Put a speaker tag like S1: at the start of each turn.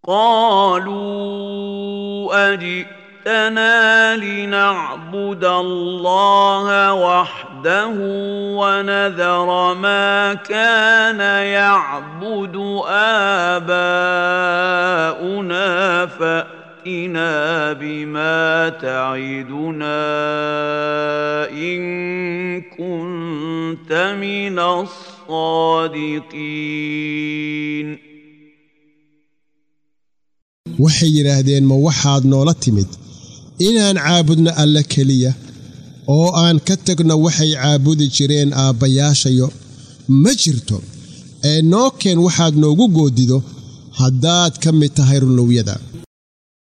S1: قالوا اجئتنا لنعبد الله وحده ونذر ما كان يعبد اباؤنا فاتنا بما تعدنا ان كنت من الصادقين
S2: waxay yidhaahdeen ma waxaad noola timid inaan caabudno alle keliya oo aan ka tagno waxay caabudi jireen aabbayaashayo ma jirto ee noo keen waxaad noogu goodido haddaad ka mid tahay runlowyada